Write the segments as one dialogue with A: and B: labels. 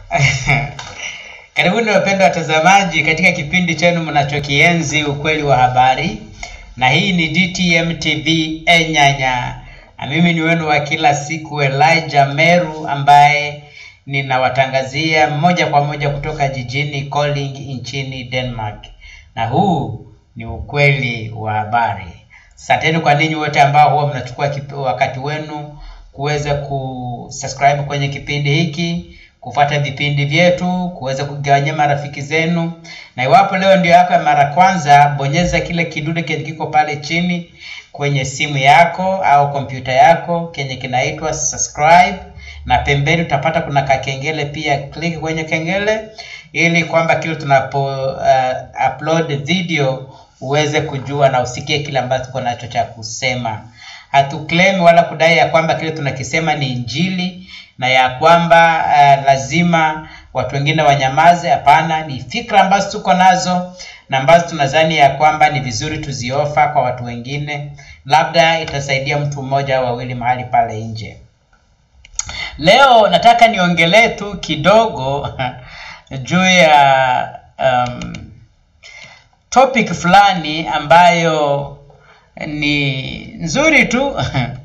A: Karibuni wapendwa watazamaji katika kipindi chenu mnachokienzi ukweli wa habari, na hii ni DTM TV Enyanya, na mimi ni wenu wa kila siku Elijah Meru ambaye ninawatangazia moja kwa moja kutoka jijini Koling nchini Denmark, na huu ni ukweli wa habari. Asanteni kwa ninyi wote ambao huwa mnachukua kip- wakati wenu kuweza kusubscribe kwenye kipindi hiki kufuata vipindi vyetu, kuweza kugawanyia marafiki zenu. Na iwapo leo ndio yako ya mara kwanza, bonyeza kile kidude kenye kiko pale chini kwenye simu yako au kompyuta yako kenye kinaitwa subscribe, na pembeni utapata kuna kakengele pia. Click kwenye kengele ili kwamba kile tunapo uh, upload video uweze kujua na usikie kile ambacho tuko nacho cha kusema. Hatuclaim wala kudai ya kwamba kile tunakisema ni injili na ya kwamba uh, lazima watu wengine wanyamaze. Hapana, ni fikra ambazo tuko nazo na ambazo tunadhani ya kwamba ni vizuri tuziofa kwa watu wengine, labda itasaidia mtu mmoja au wawili mahali pale nje. Leo nataka niongelee tu kidogo juu ya um, topic fulani ambayo ni nzuri tu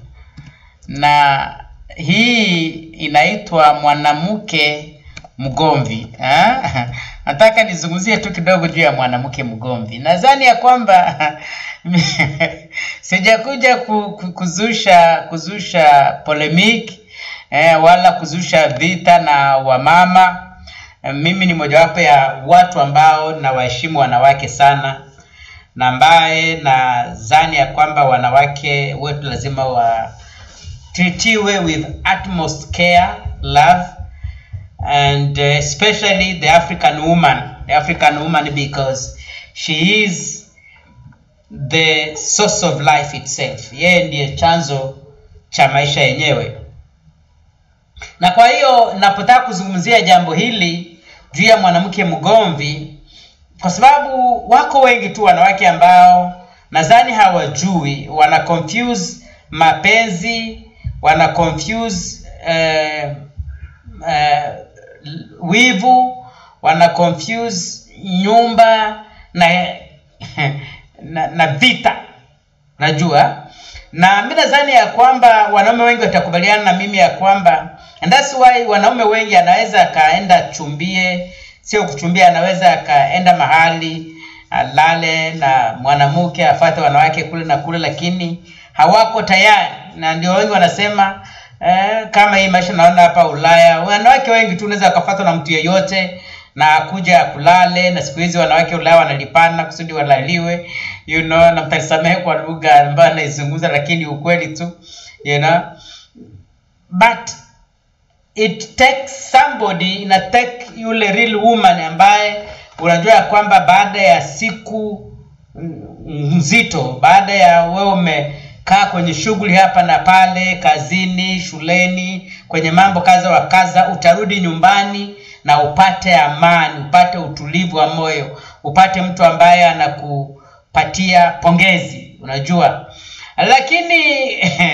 A: na hii inaitwa mwanamke mgomvi ha? nataka nizungumzie tu kidogo juu ya mwanamke mgomvi nadhani ya kwamba sijakuja ku, ku, kuzusha kuzusha polemic eh, wala kuzusha vita na wamama Eh, mimi ni mojawapo ya watu ambao nawaheshimu wanawake sana na ambaye nadhani ya kwamba wanawake wetu lazima watritiwe with utmost care love and uh, especially the african woman the african woman because she is the source of life itself yeye ndiye chanzo cha maisha yenyewe na kwa hiyo napotaka kuzungumzia jambo hili juu ya mwanamke mgomvi kwa sababu wako wengi tu wanawake ambao nadhani hawajui wana confuse mapenzi wana confuse eh, eh, wivu wana confuse nyumba na na, na vita najua na mi nadhani ya kwamba wanaume wengi watakubaliana na mimi ya kwamba and that's why wanaume wengi anaweza akaenda chumbie sio kuchumbia anaweza akaenda mahali alale na mwanamke afate wanawake kule na kule lakini hawako tayari na ndio wengi wanasema eh, kama hii maisha naona hapa ulaya wanawake wengi tu unaweza wakafatwa na mtu yeyote na kuja akulale na siku hizi wanawake ulaya wanalipana kusudi walaliwe you know na mtanisamehe kwa lugha ambayo naizungumza lakini ukweli tu you know but it takes somebody ina take yule real woman ambaye unajua ya kwamba baada ya siku nzito baada ya wewe umekaa kwenye shughuli hapa na pale kazini shuleni kwenye mambo kaza wa kaza utarudi nyumbani na upate amani upate utulivu wa moyo upate mtu ambaye anakupatia pongezi unajua lakini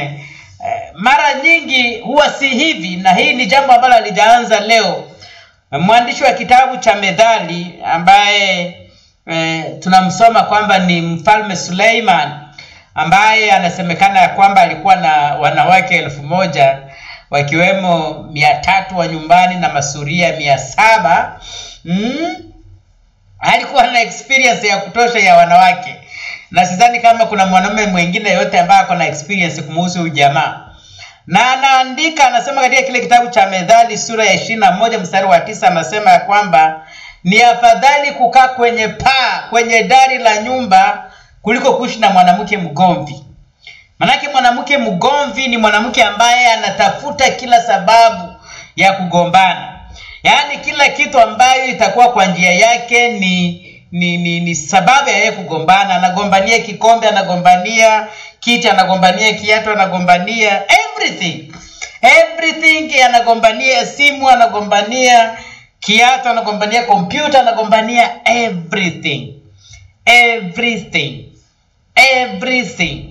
A: mara nyingi huwa si hivi na hii ni jambo ambalo alijaanza leo mwandishi wa kitabu cha methali ambaye e, tunamsoma kwamba ni mfalme suleiman ambaye anasemekana ya kwamba alikuwa na wanawake elfu moja wakiwemo mia tatu wa nyumbani na masuria mia saba mm? alikuwa na experience ya kutosha ya wanawake na sidhani kama kuna mwanaume mwingine yote ambaye ako na experience kumuhusu huyu jamaa na anaandika anasema katika kile kitabu cha methali sura ya ishirini na moja mstari wa tisa anasema ya kwamba ni afadhali kukaa kwenye paa kwenye dari la nyumba kuliko kuishi na mwanamke mgomvi manake mwanamke mgomvi ni mwanamke ambaye anatafuta kila sababu ya kugombana yaani kila kitu ambayo itakuwa kwa njia yake ni ni, ni, ni sababu ya yeye kugombana anagombania kikombe anagombania kiti anagombania kiatu anagombania everything everything anagombania simu anagombania kiatu anagombania kompyuta anagombania everything everything everything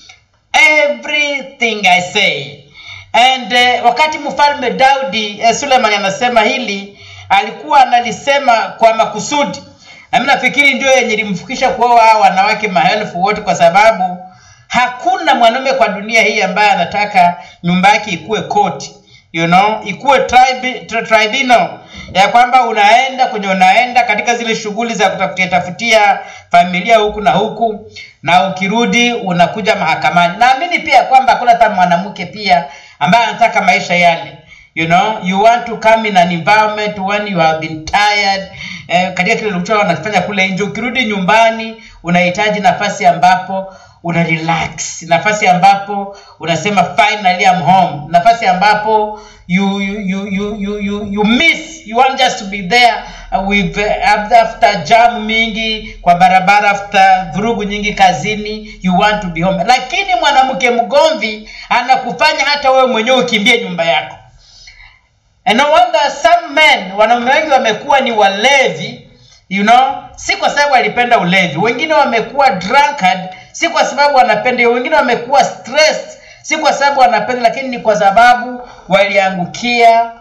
A: everything i say and uh, wakati mfalme daudi uh, suleiman anasema hili alikuwa analisema kwa makusudi na mi nafikiri ndio yenye ilimfikisha kuoa hawa wanawake maelfu wote kwa sababu hakuna mwanaume kwa dunia hii ambaye anataka nyumba yake ikuwe koti you know ikuwe tribi, tri, tribunal ya kwamba unaenda kwenye unaenda katika zile shughuli za kutafutia tafutia familia huku na huku na ukirudi unakuja mahakamani naamini pia kwamba hakuna hata mwanamke pia ambaye anataka maisha yale you know you want to come in an environment when you have been tired eh, katika kile ulichokuwa wanafanya kule nje ukirudi nyumbani unahitaji nafasi ambapo una relax nafasi ambapo unasema finally I'm home nafasi ambapo you you you you you, you, you miss you want just to be there uh, with uh, after jam mingi kwa barabara after vurugu nyingi kazini you want to be home lakini mwanamke mgomvi anakufanya hata wewe mwenyewe ukimbie nyumba yako And no wonder some men wanaume wengi wamekuwa ni walevi you know si kwa sababu walipenda ulevi wengine wamekuwa drunkard si kwa sababu wanapenda hiyo wengine wamekuwa stressed si kwa sababu wanapenda lakini ni kwa sababu waliangukia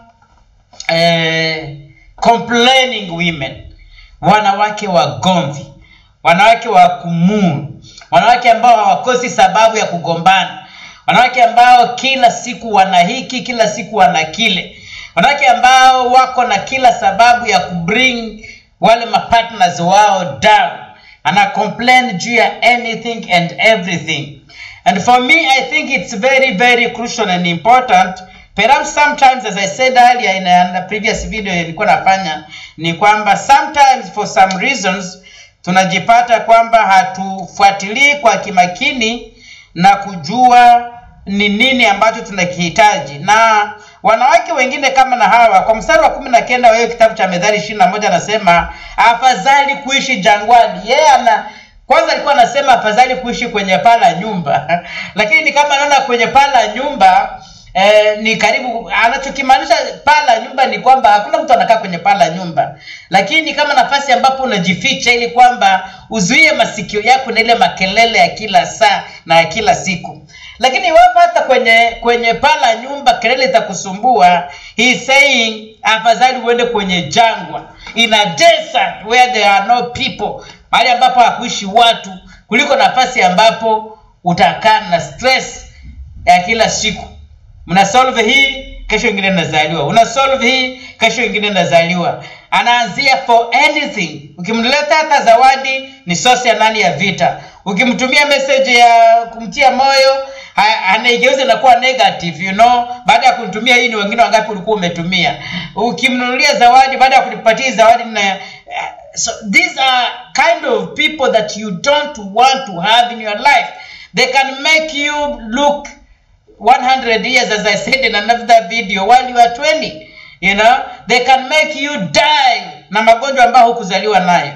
A: eh, complaining women wanawake wagomvi wanawake wa kumuu wanawake ambao hawakosi sababu ya kugombana wanawake ambao kila siku wana hiki kila siku wana kile wanawake ambao wako na kila sababu ya kubring wale mapartners wao down ana complain juu ya anything and everything and for me i think it's very very crucial and important perhaps sometimes as i said earlier in a, in a previous video nilikuwa nafanya ni kwamba sometimes for some reasons tunajipata kwamba hatufuatilii kwa kimakini na kujua ni nini ambacho tunakihitaji na wanawake wengine kama na hawa kwa mstari wa kumi na kenda wa hiyo kitabu cha medhari ishirini na moja anasema afadhali kuishi jangwani yeye yeah, ana kwanza alikuwa anasema afadhali kuishi kwenye paa la nyumba lakini ni kama naona kwenye paa la nyumba eh, ni karibu anachokimaanisha paa la nyumba ni kwamba hakuna mtu anakaa kwenye paa la nyumba lakini ni kama nafasi ambapo unajificha ili kwamba uzuie masikio yako na ile makelele ya kila saa na ya kila siku lakini iwapo hata kwenye kwenye paa la nyumba kelele itakusumbua he is saying afadhali uende kwenye jangwa in a desert where there are no people mahali ambapo hakuishi watu kuliko nafasi ambapo utakaa na stress ya kila siku mna solve hii kesho ingine nazaliwa una solve hii kesho ingine nazaliwa anaanzia for anything ukimleta hata zawadi ni sosi ya nani ya vita ukimtumia message ya kumtia moyo anaigeuza inakuwa negative you know baada ya kumtumia hii ni wengine wangapi ulikuwa umetumia ukimnunulia zawadi baada ya kulipatia zawadi na so these are kind of people that you don't want to have in your life they can make you look 100 years as i said in another video while you are 20 you know they can make you die na magonjwa ambayo hukuzaliwa nayo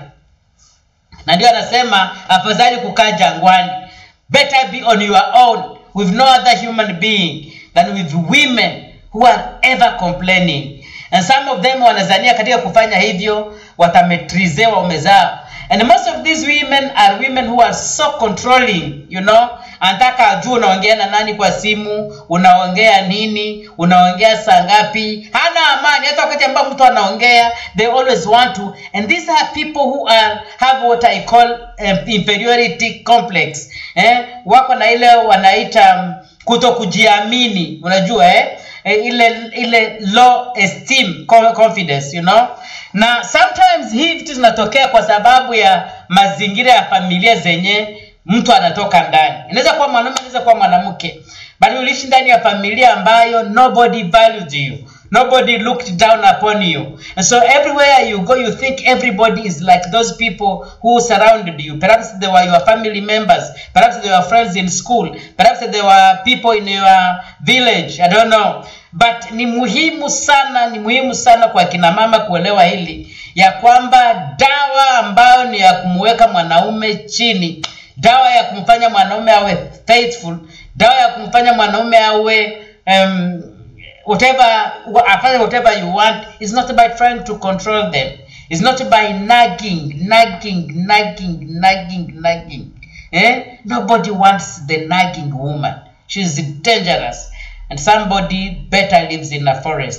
A: na ndio anasema afadhali kukaa jangwani better be on your own with no other human being than with women who are ever complaining and some of them wanazania katika kufanya hivyo watametrize waume zao and most of these women are women who are so controlling you know anataka ajue unaongea na nani kwa simu unaongea nini unaongea saa ngapi hana amani hata wakati ambao mtu anaongea they always want to and these are people who are have what i call um, inferiority complex eh? wako na ile wanaita um, kuto kujiamini unajua eh? ile ile low esteem confidence you know na sometimes hii vitu zinatokea kwa sababu ya mazingira ya familia zenye mtu anatoka ndani inaweza kuwa mwanaume inaweza kuwa mwanamke bali uliishi ndani ya familia ambayo nobody valued you nobody looked down upon you and so everywhere you go you think everybody is like those people who surrounded you perhaps they were your family members perhaps they were friends in school perhaps they were people in your village i don't know but ni muhimu sana ni muhimu sana kwa kina mama kuelewa hili ya kwamba dawa ambayo ni ya kumweka mwanaume chini dawa ya kumfanya mwanaume awe faithful dawa ya kumfanya mwanaume awe um, whatever afanye whatever you want is not by trying to control them it's not by nagging nagging nagging nagging nagging eh? nobody wants the nagging woman she's dangerous and somebody better lives in a forest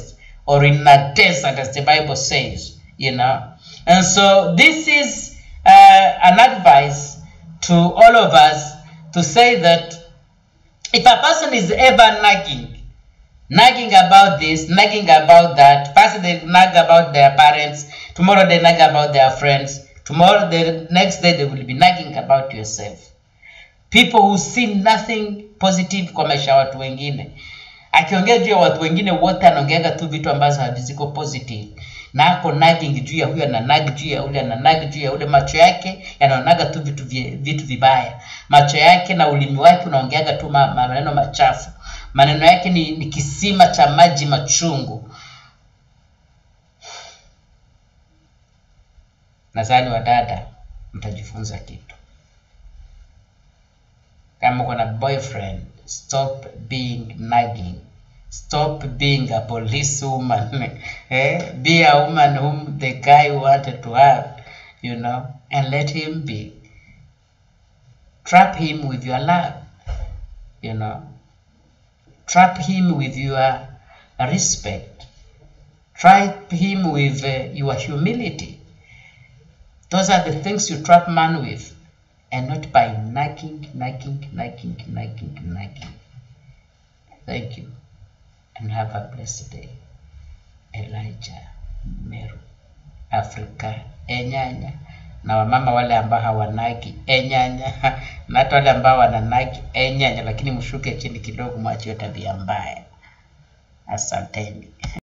A: or in a desert, as the Bible says, you know. And so this is uh, an advice to all of us to say that if a person is ever nagging, nagging about this, nagging about that, first they nag about their parents, tomorrow they nag about their friends, tomorrow the next day they will be nagging about yourself. People who see nothing positive kwa maisha ya watu wengine. Akiongea juu ya watu wengine wote anaongeaga tu vitu ambazo haziko positive na ako nagging juu ya huyu ana nag juu ya ule ana nag juu ya ule. Macho yake yanaonaga tu vitu vi, vitu vibaya. Macho yake na ulimi wake unaongeaga tu ma, ma, maneno machafu. Maneno yake ni, ni kisima cha maji machungu. Nadhani wadada mtajifunza kitu. Kama uko na boyfriend, stop being nagging. Stop being a police woman. eh? Be a woman whom the guy wanted to have, you know, and let him be. Trap him with your love, you know. Trap him with your respect. Trap him with uh, your humility. Those are the things you trap man with, and not by nagging, nagging, nagging, nagging, nagging. Thank you, and have a blessed day. Elijah Meru, Afrika, enyanya na wamama wale ambao hawanagi enyanya na hata wale ambao wananagi enyanya, lakini mshuke chini kidogo, mwache hiyo tabia mbaya. Asanteni.